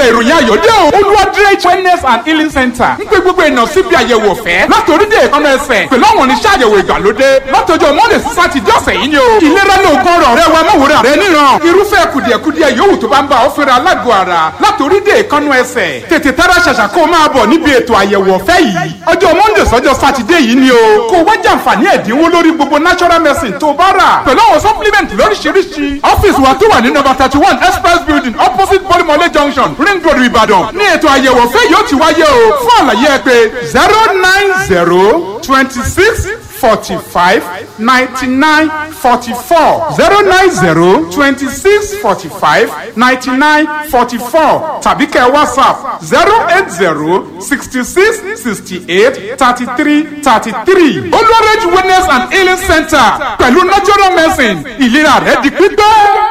ìròyìn ayọ̀dẹ́ o olúwadire wellness and healing center ń pe gbogbo èèyàn síbi àyẹ̀wò ọ̀fẹ́ látòrí dé ìkànnì ẹsẹ̀ pẹ̀lú àwọn oníṣẹ́ àyẹ̀wò ìgbàlódé látọjọ́ monday sí sátidé ọ̀sẹ̀ yìí ni o ìlera ní ogun ọ̀rọ̀ rẹ wa mọ̀wòrán rẹ níran irúfẹ́ kùdìẹ̀kudiẹ yòówù tó bá ń bá ọ fẹ́ra alágọ̀ ara látòrí dé ìkànnì ẹsẹ̀ tètè tára ṣàṣà kó o máa bọ̀ níbi ètò àyẹ̀wò ọ̀fẹ́ yìí ọjọ́ monday sọ́jọ́ sátidé yìí ni o kó o wá jàǹfààní ẹ̀dínwó lórí gbogbo natural medicine tó o bá rà pẹ̀lú àwọn supplement lóríṣiríṣi ọ́fíìsì wa tó wà ní nọ́mbà thirty one express building opposite bolimole junction ring road ìbàdàn ní ètò àyẹ̀wò ọ̀fẹ́ yóò ti wáyé o fún àlàyé ẹ pé zero nine zero twenty six forty five ninety nine forty four zero nine zero twenty six forty five ninety nine forty four tàbí kẹ́ whatsapp zero eight zero sixty six sixty eight thirty three thirty three olùwàrẹ́jì wellness and healing center pẹ̀lú natural medicine ìlera rẹ̀ di pípẹ́.